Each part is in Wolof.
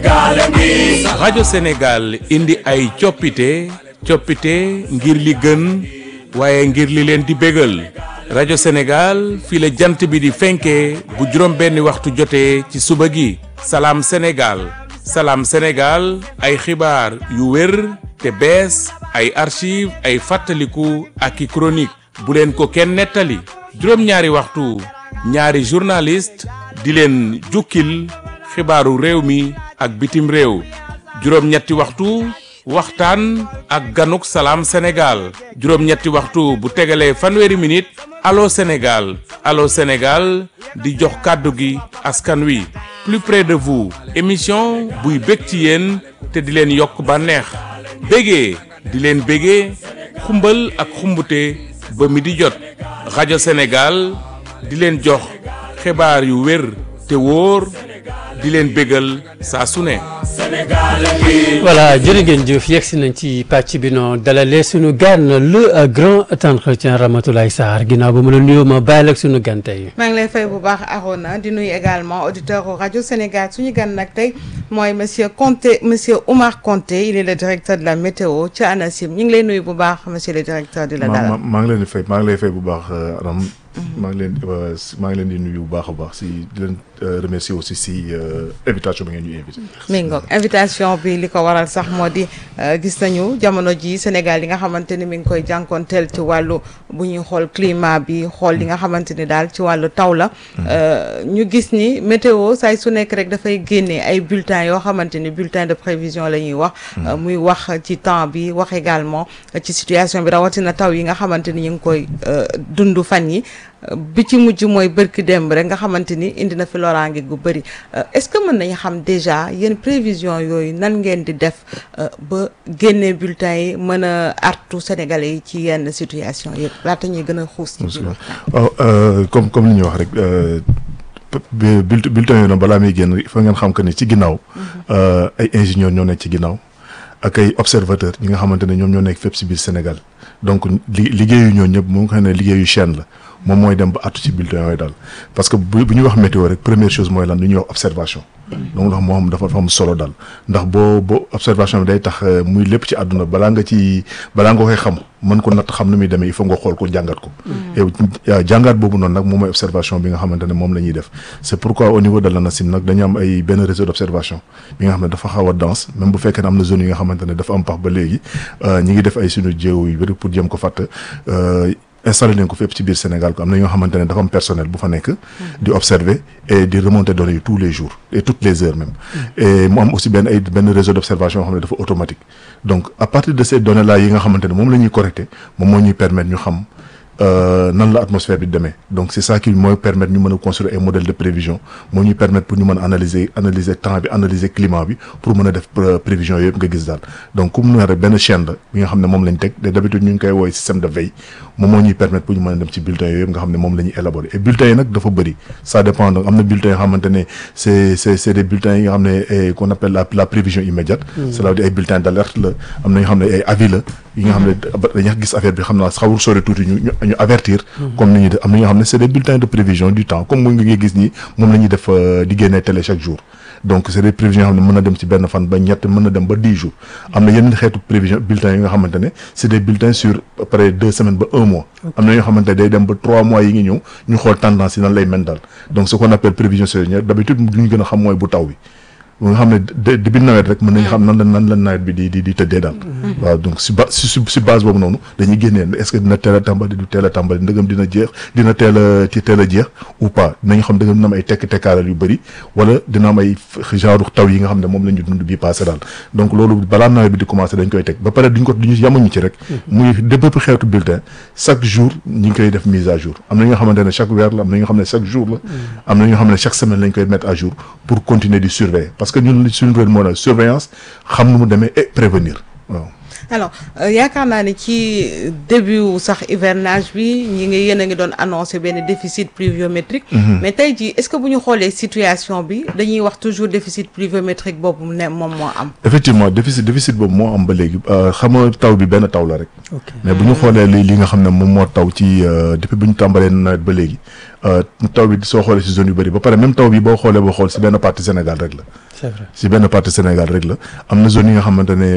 rajo Sénégal indi ay coppite coppite ngir li gën waaye ngir li leen di bégal rajo Sénégal fii la jant bi di fenkee bu juróom benni waxtu jotee ci suba gi salaam Sénégal salaam Sénégal ay xibaar yu wér te bees ay archive ay fàttaliku ak i chronique bu leen ko kenn nettali juróom-ñaari waxtu ñaari journaliste di leen jukkil xibaaru réew mi ak bitim réew juróom-ñetti waxtu waxtaan ak ganuk salaam Sénégal juróom-ñetti waxtu bu tegalee fanweeri minute allo Sénégal allo Sénégal di jox kàddu gi askan wi plus près de vous émission buy bég ci yéen te di leen yokk bànneex bégee di leen bégee xumbal ak xumbute ba mi di jot rajo Sénégal di leen jox xibaar yu wér te wóor di leen bégal saa su ne voilà jërë ngeen jëf yegg si nañ ci pàcc bi noo dalalee suñu gan le grand entretien Ramatoulaye Sarr ginnaaw ba mu la nuyoo ma bàyyi la ak suñu gan tey. maa ngi lay fay bu baax Arona di nuyu également auditeur rajo Sénégal suñu gan nag tey mooy monsieur Conté monsieur Oumar Conté il est le directeur de la météo ci ANACIM ñu ngi lay nuyu bu baax monsieur le directeur di la dalal. maa ngi leen di fay maa ngi lay fay bu baax Aram. maa ngi leen maa ngi leen di nuyu bu baax a baax si di leen remercier aussi si invitation bi ngeen ñu invité. mi ngoog invitation bi li ko waral sax moo di gis nañu jamono ji Sénégal yi nga xamante ni mi ngi koy jànkoonteel ci wàllu bu ñuy xool climat bi xool li nga xamante ni daal ci wàllu taw la. ñu gis ni météo saay su nekk rek dafay génne ay bulletins yoo xamante ni bulletin de prévision la ñuy wax. muy wax ci temps bi wax également ci situation bi rawatina taw yi nga xamante ni ñu ngi koy dund fan yi. bi ci mujj mooy bërki démb rek nga xamante ni indi na fi loraange gu bëri est-ce que mën nañu xam déjà yéen prévision yooyu nan ngeen di def ba génne bulletins yi mën a artu sénégalais yi ci yenn situation yëpp laata ñuy gën a xuus ci biir waaw comme comme li ñuy wax rek bulletin yooyu nag balaa muy génn il faut ngeen xam que ni ci ginnaaw ay ingénieurs ñoo nekk ci ginnaaw ak ay observateurs ñi nga xamante ne ñoom ñoo nekk fépp si biir Sénégal donc li liggéeyu ñoo ñëpp moom nga xam ne liggéeyu chaîne la moom mooy dem ba àttu ci bulletin yooyu daal parce que bu bu ñuy wax météo rek première chose mooy lan lu ñuy wax observation donc loolu moo xam dafa am solo daal ndax boo boo observation bi day tax muy lépp ci àdduna balaa nga ci balaa nga koy xam mën ko natt xam nu muy demee il faut nga xool ko jàngat ko et jàngat boobu noonu nag moom mooy observation bi nga xamante ne moom la ñuy def c'est pourquoi au niveau de l'ANACIM nag dañu am ay benn réseau d'observation bi nga xam ne dafa xaw a dense même bu fekkee ne am na zone yi nga xamante ne dafa am pax ba léegi ñi ngi def ay suñu jéew yu bëri pour jëm ko fàtt installé nañ ko fépp ci biir Sénégal ko am na ñoo xamante ne dafa am personnel bu fa nekk di observer et di remonter données yi tous les jours et toutes les heures même et mu am aussi benn ay benn réseau d'observation yoo xam ne dafa automatique donc à partir de ces données là yi nga xamante ne moom la ñuy collecter moom moo ñuy permettre ñu xam nan la atmosphère bi demee donc c'est ça qui mooy permettre ñu mën a construire ay modèles de prévision moo ñuy permettre pour ñu mën a analyser analyser temps bi analyser climat bi pour mën a def prévision yooyu yëpp nga gis daal donc comme nu rek benn chaîne la bi nga xam ne moom lañ teg d'habitude ñu ngi koy woowee système de veille moom moo ñuy permettre pour ñu mën a dem ci bulletins yooyu yëpp nga xam ne moom la ñuy élaborer et bulletins yi nag dafa bëri ça dépend donc am na bulletins yoo xamante ne c'est c'est c'est des bulletins yi nga xam ne qu'on appelle la la prévision immédiate cela veut dire ay bulletins d'alerte la am na ñoo xam ne ay avis la yi nga xam ne dañuy gis affaire bi xam naa xawul sori tuuti ñu ñu avertir comme ni ñuy def am na ñoo xam ne c'est des bulletins de prévision du temps comme mu ngi gis nii moom la ñuy def di génnee télé chaque jour donc c'est des prévisions yoo xam ne mën na dem ci benn fan ba ñett mën na dem ba dix jours am na yeneen xeetu prévision bulletins yi nga xamante ne c'est des bulletins sur après deux semaines ba un mois am na ñoo xamante ne day dem ba trois mois yi ngi ñëw ñu xool tendance yi nan lay mel daal donc ce qu'on appelle prévision saisonnière d'habitude lu ñu gën a xam mooy bu taw bi nga xam ne début nawet rek mën nañu xam nan la nan la nawet bi di di di tëddee daal waaw donc si ba si si base boobu noonu dañuy génnee est-ce que dina teel a tàmbali du teel a tàmbali ndëgam dina jeex dina teel a ci teel a jeex ou pas dinañ xam dëggam dina am ay tekk tekkaaral yu bëri wala dina am ay genre taw yi nga xam ne moom la ñu dund bii passé daal donc loolu balaa nawet bi di commencer dañ koy teg ba pare duñ ko duñu yamuñu ci rek muy de bépp xeetu bulletin chaque jour ñi ngi koy def mise à jour am na ñoo xamante ne chaque weer la am na ñoo xam ne chaque jour la am na ñoo xam ne chaque semaine lañ koy mettre à jour pour continuer di surveiller parce que ñun suñu rôle moo na surveillance xam nu mu demee et prévenir waaw alors yaakaar naa ne ci début sax hivernage bi ñi ngi yéen a ngi doon annoncé benn déficit pluviométrique mais tey jii est-ce que bu ñu xoolee situation bi dañuy wax toujours déficit pluviométrique boobu ne moom moo am effectivement déficit déficit boobu moo am ba léegi xam nga taw bi benn taw la rek ok mais bu ñu xoolee li li nga xam ne moom moo taw ci depuis bu ñu tàmbalee nawet ba léegi taw bi soo xoolee si zone yu bëri ba pare même taw bi boo xoolee boo xool si benn partie Sénégal rek la c'est vrai si benn partie Sénégal rek la am na zone yi nga xamante ne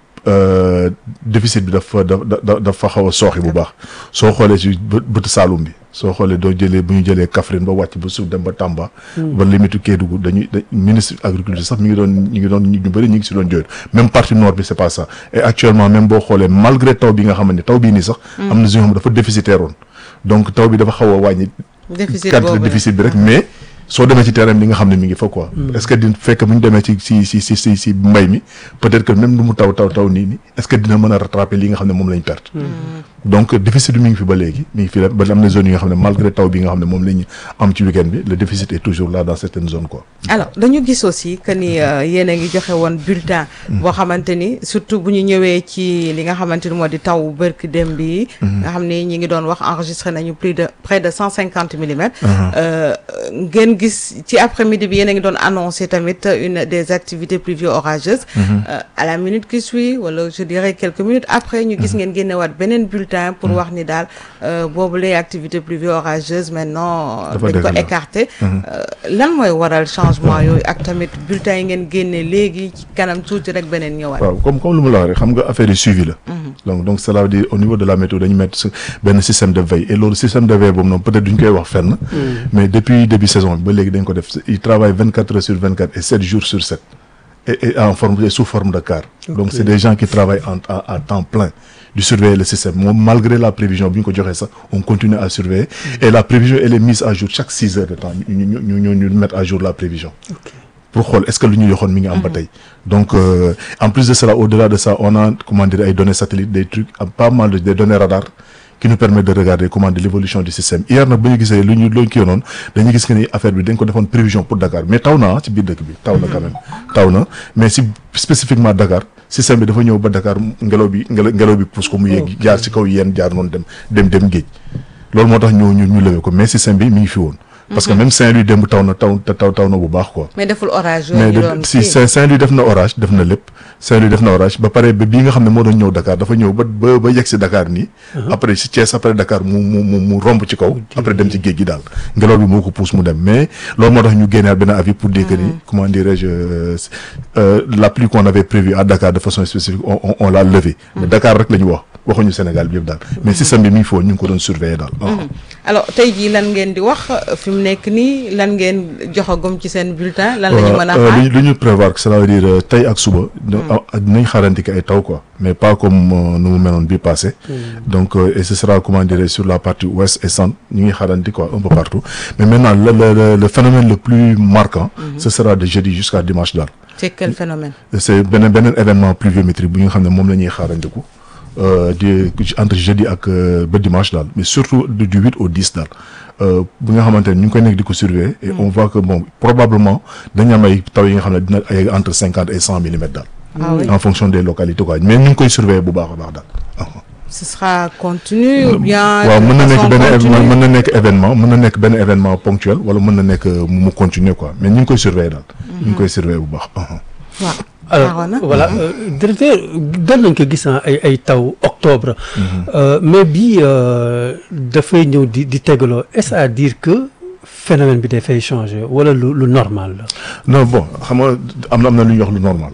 déficit bi dafa da dafa xaw a sooxi bu baax soo xoolee si bë bëtu Saalum bi soo xoolee doo jëlee bu ñu jëlee Kaffrine ba wàcc ba suuf dem ba Tamba. ba limitu Kédougou dañuy da ministre agriculture sax mi ngi doon ñu ngi doon ñu bëri ñu ngi si doon jooytu même partie nord bi c'est pas ça et actuellement même boo xoolee malgré taw bi nga xam ne taw bii nii sax. am na zone yoo xam dafa déficitaire woon donc taw bi dafa xaw a wàññi. déficit quantité boobu déficit bi rek mais. soo demee ci terrain bi li nga xam ne mi ngi fa quoi. est-ce que di fekk bu ñu demee ci si si si si si mbay mi peut-être que même lu mu taw taw taw nii nii est-ce que dina mën a rattraper li nga xam ne moom lañ perte. donc déficit bi mi ngi fi ba léegi mi ngi fi la ba am na zone yi nga xam ne malgré taw bi nga xam ne moom la ñu am ci week-end bi le déficit est toujours là dans certaines zones quoi. alors dañu gis aussi que ni yéen a ngi joxe woon bulletin. boo xamante ni surtout bu ñu ñëwee ci li nga xamante ni moo di taw bërki dem bi nga xam ni ñi ngi doon wax enregistré nañu plus de près de cent cinquante millimètres. ngeen gis ci après-midi bi yéen a ngi doon annoncé tamit une des activités pluvio-orageuses. à la minute qui suit wala je dirais quelques minutes après ñu gis ngeen génnewaat beneen bulletin pour wax ni daal boobu les activités pluvio-orageuses maintenant. Dafa dañ ko dëgg la. écarté. lan mooy waral changement yooyu ak tamit bulletin yi ngeen génne léegi ci kanam tuuti rek beneen ñëwaat. waaw comme comme lu mu la wax rek xam nga affaire yi suivi la. donc donc cela veut dire au niveau de la météo dañu mettre su- benn système de veille et loolu système de veille boobu noonu peut-être duñ koy wax fenn. mais depuis début saison bi ba léegi dañ ko def il travaille vingt quatre heures sur vingt quatre et sept jours sur sept. et et en forme et sous forme de car. donc c'est des gens qui travaillent en à, à temps plein du surveiller le système moom malgré la prévision bi ñu ko joxee sax on continue à surveiller. et la prévision elle est mise à jour chaque six heures de temps ñu ñu ñu ñu ñu mettre à jour la prévision. pour xool est-ce que lu ñu yoxoon mi ngi am ba tey donc euh, en plus de cela au-delà de ça on a comment dire ay données satellites des trucs am pas mal de des données radar qui nous permettent de regarder comment dire l'évolution du système hier nag ba ñu gisee lu ñu looñu kii noonu dañuy gis que ni affaire bi dañ ko defoon prévision pour Dakar mais taw na ah ci biir dëkk bi taw na quand même taw na mais si spécifiquement Dakar système bi dafa ñëw ba Dakar ngelaw bi ngelaw ngelaw bi pousse ko mu yéeg jaar ci kaw yéen jaar noonu dem dem dem géej loolu moo tax ñu ñu ñu lewee ko mais système bi mi ngi fi woon parce que même Saint-Louis démb taw na taw taw taw na bu baax quoi mais deful orage yooyu mais ñu de- doon si kii. Saint- Saint-Louis def na orage def na lépp Saint-Louis def na orage ba pare ba bii nga xam ne moo doon ñëw Dakar dafa ñëw ba ba ba yegg si Dakar nii. après si Thiès après Dakar mu mu mu mu romb ci kaw. après dem ci géej gi daal ngelaw bi moo ko pousse mu dem mais loolu moo tax ñu génneewaat benn avis pour dire que ni comment dirais-je euh, euh, la pluie qu'on avait prévue à Dakar de façon spécifique on on, on l'a levé. mais Dakar rek la ñu wax waxuñu Sénégal bi yëpp daal mais système bi mi ngi fi woon ñu ngi ko doon surveiller daal. alors tey jii lan ngeen di wax fi mu nekk nii lan ngeen joxagum ci seen bulletin lan la ñu mën a Euh, xaar lu ñu lu ñu prévoir que cela veut dire euh, tey ak suba. ah dinañ xaarandi que ay taw quoi mais pas comme euh, nu mu meloon bii passé. donc euh, et ce sera comment dirais sur la partie ouest et centre ñu ngi xaarandi quoi un peu partout mais maintenant le le le, le phénomène le plus marquant. ce sera de jeudi jusqu'à dimanche daal. c'est quel phénomène c'est beneen beneen événement pluviométrique bu nga xam ne moom la ñuy xaarandiku euh, di entre jeudi ak euh, ba dimanche daal mais surtout du du huit au dix daal euh, bu nga xamante ne ñu ngi koy nekk di ko surveiller et on voit que bon probablement dañu am ay taw yi nga xam ne dina ay entre cinquante et cent millimètres daal. ah oui en fonction des localités quoi mais ñu ngi koy surveiller bu baax a baax daal. ce sera continu ou bien waaw de mën na nekk façon benn événement continue? mën na nekk événement mën na nekk benn événement ponctuel wala mën na nekk euh, mu mu continuer quoi mais ñu ngi koy surveiller daal. ñu ngi koy surveiller bu baax. waaw alors Arona voilà euh, directeur doon nañ ko gis ah, ay ay taw octobre Euh, mais bii euh, dafay ñëw di di tegaloo est-ce à dire que phénomène bi dafay changer wala lu lu normal la non bon xam nga am na am na lu ñuy wax lu normal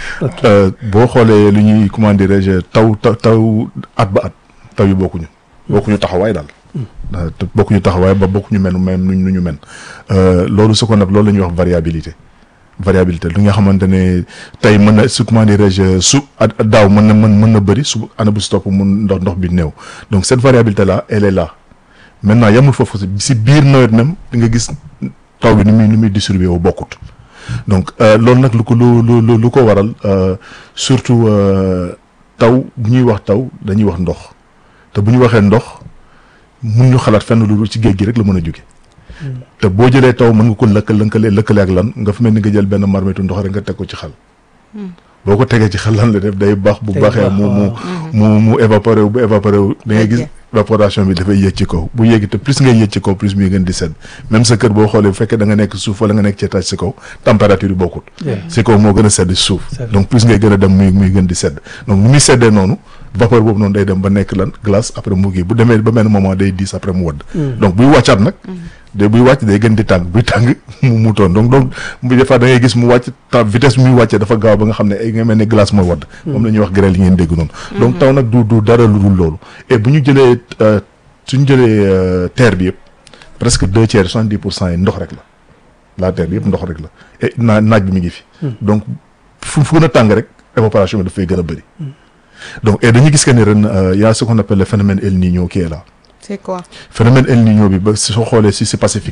Euh, boo xoolee lu ñuy comment dirais-je taw taw taw at ba at taw yi bokkuñu bokkuñu taxawaay daal Euh, te bokkuñu taxawaay ba bokkuñu men même nu nu ñu men Euh, loolu su ko nag loolu la ñuy wax variabilité variabilité lu nga xamante ne tey mën na su comment dirais-je su at daaw mën na mën mën na bëri su année bu si topp mun ndox ndox bi néew donc cette variabilité là elle est là maintenant yamul foofu si si biir nawet même di nga gis taw bi ni muy ni muy distribué wu bokkut donc euh, loolu nag lu ko lu lu lu lu ko waral euh, surtout euh, taw bu ñuy wax taw dañuy wax ndox te bu ñu waxee ndox mun ñu xalaat fenn lu dul ci géej gi rek la mën a jóge te boo jëlee taw mën nga ko lëkkal lëkkale lëkkale ak lan nga fi mel ni nga jël benn marmitu ndox rek nga teg ko ci xal boo ko tegee ci xel lan la def day baax bu Day baaxee baax, mu mu waaw. mu mu évaporé wu bu évaporé wu da ngay gis Yéeg. évaporation bi dafay yéeg ci kaw bu yéegi te plus ngay yéeg ci kaw plus muy gën di sedd même sa kër boo xoolee bu fekkee da nga nekk suuf wala nga nekk ci étage si kaw température yi bokkul Yeah. si kaw moo gën a sedd si suuf C'est vrai. donc plus ngay gën a dem muy muy gën di sedd donc ni muy seddee noonu vapeur boobu noonu day dem ba nekk lan glace après mu kii bu demee ba benn moment day diis après mu wadd donc buy wàccaat nag de buy wàcc day gën di tàng buy tàng mu mu toon donc donc bu des fois da ngay gis mu wàcc temps vitesse bi muy wàccee dafa gaaw ba nga xam ne ay nga mel ne glace mooy wadd moom la ñuy wax grêle yi ngeen dégg noonu donc taw nag du du dara lu dul loolu et bu ñu jëlee euh, suñu jëlee euh, terre bi yëpp presque deux tiers soixante dix pour cent yi ndox rek la la terre bi yëpp ndox rek la et naa naaj bi mi ngi fi donc fu fu gën a tàng rek évaporation bi dafay gën a bëri donc et dañuy gis que ni ren euh, y a ce qu'on appelle le phénomène El Niño qui est là c'est quoi phénomène El Niño bi ba soo xoolee si si Pacifique